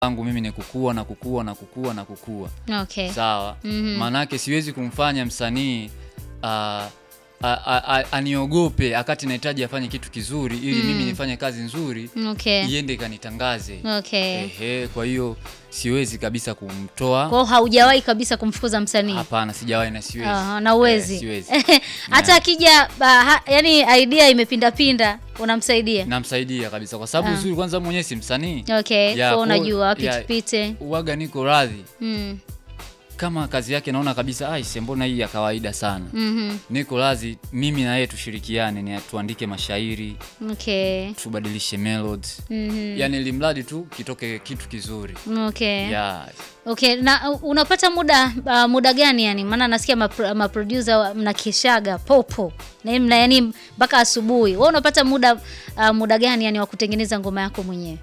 langu mimi ni kukua na kukua na kukua na kukua Okay. sawa Mhm. maanake siwezi kumfanya msanii ah, a- a- a- aniogope akati nahitaji afanye kitu kizuri ili mimi nifanye kazi nzuri Okay. iende ikanitangaze Okay. Ehe, kwa hiyo siwezi kabisa kumtoa Kwa hiyo haujawahi kabisa kumfukuza msanii? hapana sijawahi na siwezi Aha, na uwezi. Eh, siwezi Hata akija ba- ha- yani idea imepindapinda unamsaidia? namsaidia kabisa kwa sababu Ah. uzuri kwanza mwenyewe si msanii Okay. Ya, Kwa kwa- unajua wapi ya- tupite. uwaga niko radhi Mm. kama kazi yake naona kabisa aise mbona hii ya kawaida sana Mhm. niko radhi mimi na yeye tushirikiane ni tuandike mashairi Okay. tubadilishe melodies Mhm. yani limradi tu kitoke kitu kizuri Okay. yeah. Okay, na uh, unapata muda uh, muda gani yani? Maana nasikia mapro- maproducer wa- mnakeshaga popo na mna yani mpaka asubuhi. Wewe unapata muda uh, muda gani yani wa kutengeneza ngoma yako mwenyewe?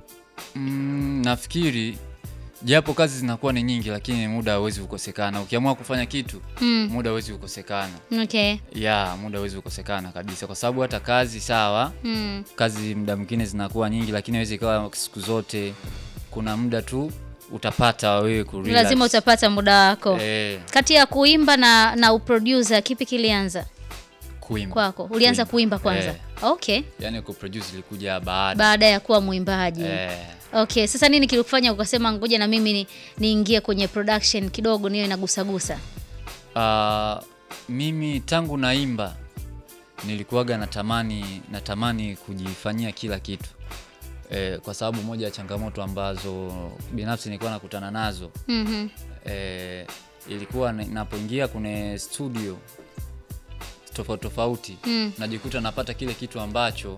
mm, nafikiri japo kazi zinakuwa ni nyingi lakini muda hauwezi kukosekana ukiamua kufanya kitu Mm. muda hauwezi kukosekana Okay. ya muda hauwezi kukosekana kabisa kwa sababu hata kazi sawa Mm. kazi muda mwingine zinakuwa nyingi lakini hawezi ikawa siku zote kuna muda tu utapata wewe ku relax. Lazima utapata muda wako. eh, Kati ya kuimba na na uproducer kipi kilianza kuimba kwako? Ulianza kuimba kwanza? Eh, Okay. yani kuproduce ilikuja baada Baada ya kuwa mwimbaji. eh, Okay, sasa nini kilikufanya ukasema ngoja na mimi ni- niingie kwenye production kidogo niwe nagusagusa? Ah, mimi tangu naimba nilikuwaga natamani natamani kujifanyia kila kitu e, kwa sababu moja ya changamoto ambazo binafsi nilikuwa nakutana nazo Mhm. e, ilikuwa ni- napoingia kwenye studio tofauti tofauti Mm. najikuta napata kile kitu ambacho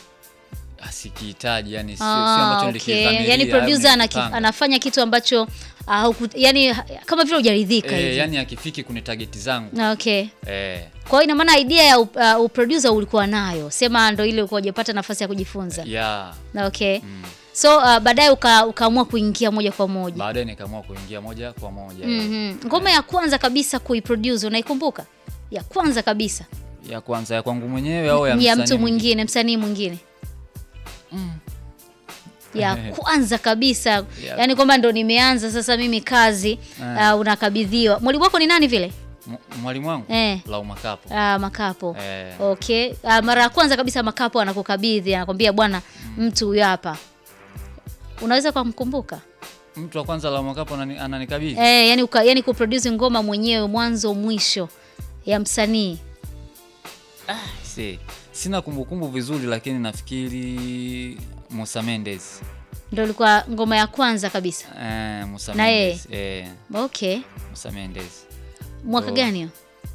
asikihitaji yani sio, sio Ah, ambacho okay. nilikidhamiria Yani au producer anaki, nilikipanga. anafanya kitu ambacho uh, huku, yani ha- kama vile hujaridhika Eh, hivi. yani akifiki kwenye tageti zangu Na okay. eh, Kwa hiyo ina maana idea ya up- uh, uproducer ulikuwa nayo, sema ndo ile ulikuwa hujapata nafasi ya kujifunza. yeah. Na okay. mm. So uh, baadaye uka, ukaamua kuingia moja kwa moja. baadaye nikaamua kuingia moja kwa moja eh. Mhm. Ngoma ya kwanza kabisa kuiproduce unaikumbuka? Ya kwanza kabisa ya kwanza ya kwangu mwenyewe au ya, ya msanii mtu mwingine, msanii mwingine. Ya kwanza kabisa, Ya- yaani kwamba ndo nimeanza sasa mimi kazi uh, unakabidhiwa. Mwalimu wako ni nani vile? M- mwalimu wangu Eh. Lau Makapo Uh, Makapo. eh, Okay. Uh, mara ya kwanza kabisa Makapo anakukabidhi anakwambia bwana, mtu huyu hapa. Unaweza kumkumbuka? mtu wa kwanza Lau Makapo anani- ananikabidhi Eh, yani uka, yani kuproduce ngoma mwenyewe mwanzo mwisho ya msanii. Si- sina kumbukumbu vizuri lakini nafikiri Musa Mendes Ndio ilikuwa ngoma ya kwanza kabisa. eh, Musa Na yeye? Mendes eh, Okay. Musa Mendes Mwaka Oh. gani hiyo?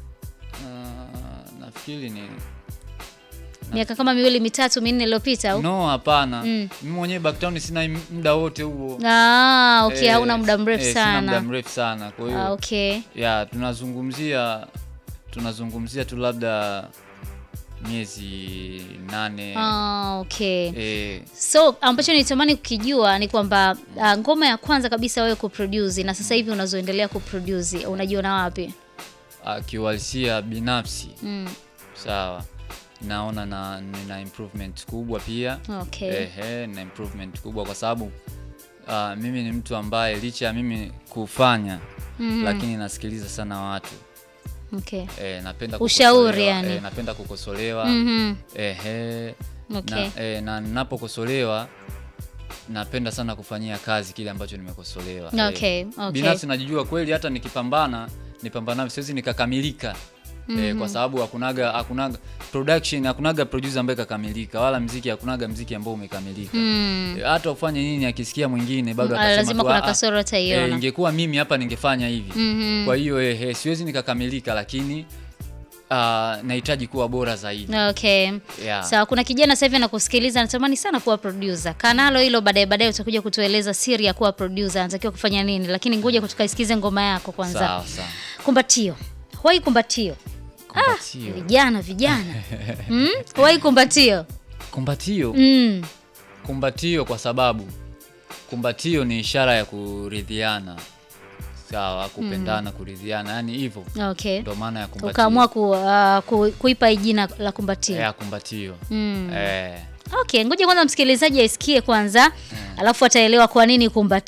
Ah, nafikiri ni Miaka kama miwili mitatu minne iliyopita au? no hapana Mm. mimi mwenyewe Backtown sina im- muda wote huo Ah, okay, Eh, hauna muda mrefu eh, sina muda sana. mrefu sana kwa hiyo Ah, okay. ya tunazungumzia tunazungumzia tu labda miezi nane Ah, okay. eh, So ambacho nitamani kukijua ni kwamba ah, ngoma ya kwanza kabisa wewe kuproduce na sasa hivi unazoendelea kuproduce unajiona wapi? akiuhalisia binafsi Mm. sawa naona na nina improvement kubwa pia Okay. ehe na improvement kubwa kwa sababu ah, mimi ni mtu ambaye licha ya mimi kufanya Mhm. lakini nasikiliza sana watu Okay. eh, napenda Ushauri kukosolewa, yani. eh, napenda kukosolewa Mhm. ehe Okay. na, eh, na ninapokosolewa napenda sana kufanyia kazi kile ambacho nimekosolewa Eh, Okay, okay. binafsi najijua kweli hata nikipambana nipambana siwezi nikakamilika eh, kwa sababu hakunaga hakunaga production hakunaga producer ambaye kakamilika wala mziki hakunaga mziki ambao umekamilika Mm. Eh, hata ufanye nini akisikia mwingine bado Ah, atasema lazima tu, kuna "Ah, kasoro eh, ataiona. ingekuwa mimi hapa ningefanya hivi Mhm. kwa hiyo eh, eh, siwezi nikakamilika lakini ah, nahitaji kuwa bora zaidi Okay. yeah. Sawa, kuna kijana sasa hivi anakusikiliza anatamani sana kuwa producer. Kanalo hilo baadaye baadaye utakuja kutueleza siri ya kuwa producer, anatakiwa kufanya nini, lakini ngoja tukaisikize ngoma yako kwanza. sawa sawa Kumbatio. Wai kumbatio. kumbatio Vijana vijana. mm? Wai kumbatio. kumbatio Mm. kumbatio kwa sababu kumbatio ni ishara ya kuridhiana sawa kupendana kuridhiana yani hivyo Okay. ndo maana ya kumbatio Ukaamua ku, uh, ku, kuipa hii jina la kumbatio. ya kumbatio Mm. eh, Okay, ngoja kwanza msikilizaji aisikie kwanza, alafu ataelewa kwa nini kumba